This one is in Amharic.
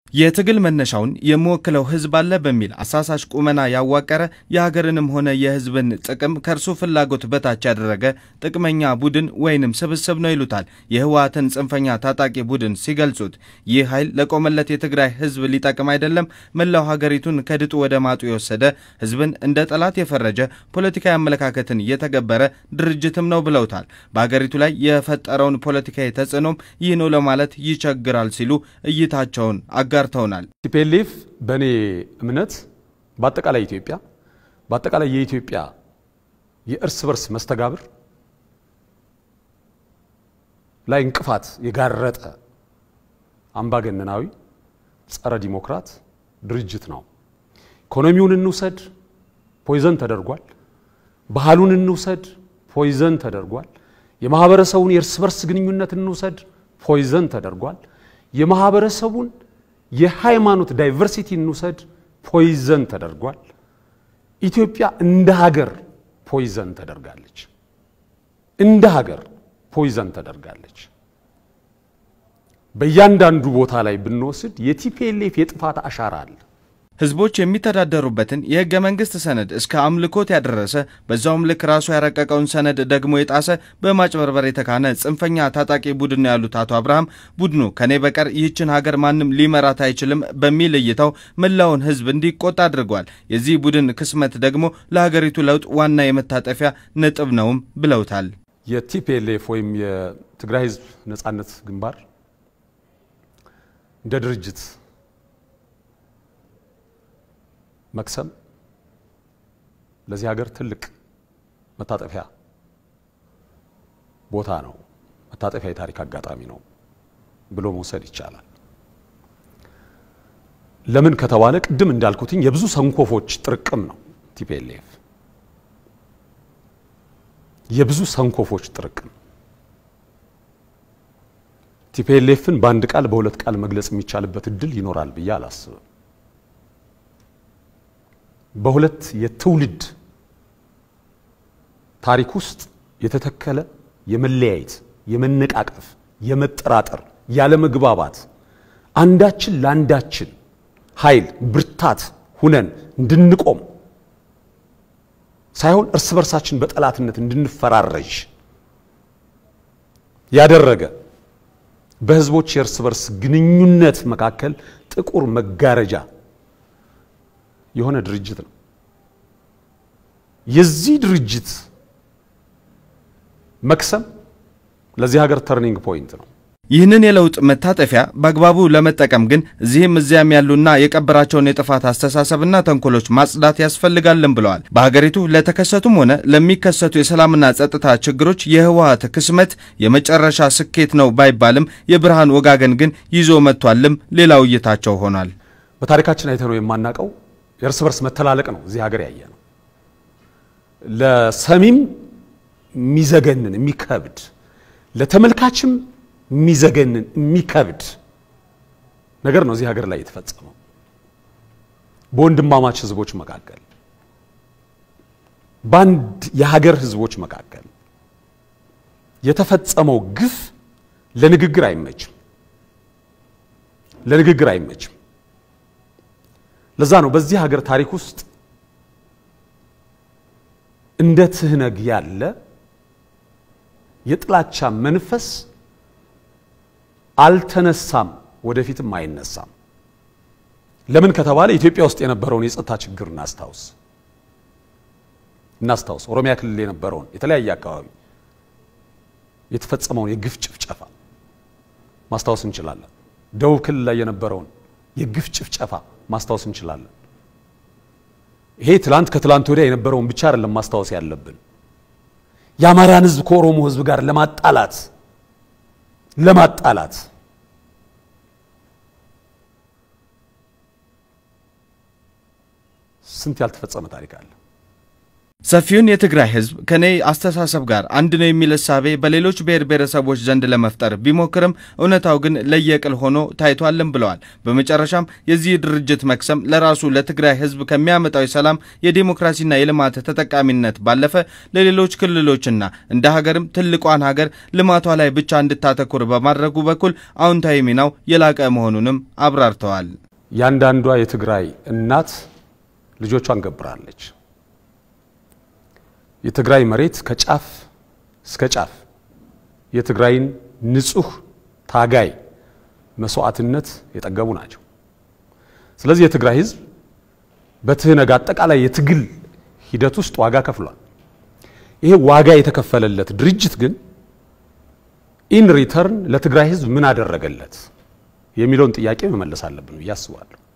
የትግል መነሻውን የምወክለው ህዝብ አለ በሚል አሳሳች ቁመና ያዋቀረ የሀገርንም ሆነ የህዝብን ጥቅም ከእርሱ ፍላጎት በታች ያደረገ ጥቅመኛ ቡድን ወይንም ስብስብ ነው ይሉታል የህወሓትን ጽንፈኛ ታጣቂ ቡድን ሲገልጹት። ይህ ኃይል ለቆመለት የትግራይ ህዝብ ሊጠቅም አይደለም፣ መላው ሀገሪቱን ከድጡ ወደ ማጡ የወሰደ ህዝብን እንደ ጠላት የፈረጀ ፖለቲካዊ አመለካከትን የተገበረ ድርጅትም ነው ብለውታል። በሀገሪቱ ላይ የፈጠረውን ፖለቲካዊ ተጽዕኖም ይህ ነው ለማለት ይቸግራል ሲሉ እይታቸውን አጋ ጋርተውናል። ቲፒኤልኤፍ በእኔ እምነት በአጠቃላይ ኢትዮጵያ በአጠቃላይ የኢትዮጵያ የእርስ በርስ መስተጋብር ላይ እንቅፋት የጋረጠ አምባገነናዊ ጸረ ዲሞክራት ድርጅት ነው። ኢኮኖሚውን እንውሰድ፣ ፖይዘን ተደርጓል። ባህሉን እንውሰድ፣ ፖይዘን ተደርጓል። የማህበረሰቡን የእርስ በርስ ግንኙነት እንውሰድ፣ ፖይዘን ተደርጓል። የማህበረሰቡን የሃይማኖት ዳይቨርሲቲ እንውሰድ፣ ፖይዘን ተደርጓል። ኢትዮጵያ እንደ ሀገር ፖይዘን ተደርጋለች። እንደ ሀገር ፖይዘን ተደርጋለች። በእያንዳንዱ ቦታ ላይ ብንወስድ የቲፒኤልኤፍ የጥፋት አሻራ አለ። ህዝቦች የሚተዳደሩበትን የህገ መንግስት ሰነድ እስከ አምልኮት ያደረሰ በዛውም ልክ ራሱ ያረቀቀውን ሰነድ ደግሞ የጣሰ በማጭበርበር የተካነ ጽንፈኛ ታጣቂ ቡድን ነው ያሉት አቶ አብርሃም ቡድኑ ከኔ በቀር ይህችን ሀገር ማንም ሊመራት አይችልም በሚል እይታው መላውን ህዝብ እንዲቆጣ አድርጓል። የዚህ ቡድን ክስመት ደግሞ ለሀገሪቱ ለውጥ ዋና የመታጠፊያ ነጥብ ነውም ብለውታል። የቲፒኤልኤፍ ወይም የትግራይ ህዝብ ነጻነት ግንባር እንደ ድርጅት መክሰም ለዚህ ሀገር ትልቅ መታጠፊያ ቦታ ነው። መታጠፊያ የታሪክ አጋጣሚ ነው ብሎ መውሰድ ይቻላል። ለምን ከተባለ ቅድም እንዳልኩትኝ የብዙ ሰንኮፎች ጥርቅም ነው። ቲፒኤልኤፍ የብዙ ሰንኮፎች ጥርቅም። ቲፒኤልኤፍን በአንድ ቃል በሁለት ቃል መግለጽ የሚቻልበት እድል ይኖራል ብዬ አላስብም። በሁለት የትውልድ ታሪክ ውስጥ የተተከለ የመለያየት፣ የመነቃቀፍ፣ የመጠራጠር፣ ያለመግባባት አንዳችን ለአንዳችን ኃይል ብርታት ሁነን እንድንቆም ሳይሆን እርስ በርሳችን በጠላትነት እንድንፈራረጅ ያደረገ በህዝቦች የእርስ በርስ ግንኙነት መካከል ጥቁር መጋረጃ የሆነ ድርጅት ነው። የዚህ ድርጅት መክሰም ለዚህ ሀገር ተርኒንግ ፖይንት ነው። ይህንን የለውጥ መታጠፊያ በአግባቡ ለመጠቀም ግን እዚህም እዚያም ያሉና የቀበራቸውን የጥፋት አስተሳሰብና ተንኮሎች ማጽዳት ያስፈልጋልን ብለዋል። በሀገሪቱ ለተከሰቱም ሆነ ለሚከሰቱ የሰላምና ጸጥታ ችግሮች የህወሓት ክስመት የመጨረሻ ስኬት ነው ባይባልም የብርሃን ወጋገን ግን ይዞ መጥቷልም ሌላው እይታቸው ሆኗል። በታሪካችን አይተነው የማናቀው የእርስ በርስ መተላለቅ ነው እዚህ ሀገር ያየ ነው። ለሰሚም የሚዘገንን የሚከብድ ለተመልካችም የሚዘገንን የሚከብድ ነገር ነው እዚህ ሀገር ላይ የተፈጸመው በወንድማማች ህዝቦች መካከል በአንድ የሀገር ህዝቦች መካከል የተፈጸመው ግፍ ለንግግር አይመችም፣ ለንግግር አይመችም። ለዛ ነው በዚህ ሀገር ታሪክ ውስጥ እንደ ትህነግ ያለ የጥላቻ መንፈስ አልተነሳም፣ ወደፊትም አይነሳም። ለምን ከተባለ ኢትዮጵያ ውስጥ የነበረውን የጸጥታ ችግር እናስታውስ እናስታውስ። ኦሮሚያ ክልል የነበረውን የተለያየ አካባቢ የተፈጸመውን የግፍ ጭፍጨፋ ማስታወስ እንችላለን። ደቡብ ክልል ላይ የነበረውን የግፍ ጭፍጨፋ ማስታወስ እንችላለን። ይሄ ትላንት ከትላንት ወዲያ የነበረውን ብቻ አይደለም ማስታወስ ያለብን። የአማራን ህዝብ ከኦሮሞ ህዝብ ጋር ለማጣላት ለማጣላት ስንት ያልተፈጸመ ታሪክ አለ። ሰፊውን የትግራይ ህዝብ ከኔ አስተሳሰብ ጋር አንድ ነው የሚል እሳቤ በሌሎች ብሔር ብሔረሰቦች ዘንድ ለመፍጠር ቢሞክርም እውነታው ግን ለየቅል ሆኖ ታይቷልም ብለዋል። በመጨረሻም የዚህ ድርጅት መክሰም ለራሱ ለትግራይ ህዝብ ከሚያመጣው የሰላም የዲሞክራሲና የልማት ተጠቃሚነት ባለፈ ለሌሎች ክልሎችና እንደ ሀገርም ትልቋን ሀገር ልማቷ ላይ ብቻ እንድታተኩር በማድረጉ በኩል አዎንታዊ ሚናው የላቀ መሆኑንም አብራርተዋል። ያንዳንዷ የትግራይ እናት ልጆቿን ገብራለች። የትግራይ መሬት ከጫፍ እስከ ጫፍ የትግራይን ንጹህ ታጋይ መስዋዕትነት የጠገቡ ናቸው። ስለዚህ የትግራይ ህዝብ በትህነግ አጠቃላይ የትግል ሂደት ውስጥ ዋጋ ከፍሏል። ይሄ ዋጋ የተከፈለለት ድርጅት ግን ኢን ሪተርን ለትግራይ ህዝብ ምን አደረገለት የሚለውን ጥያቄ መመለስ አለብን ብዬ አስባለሁ።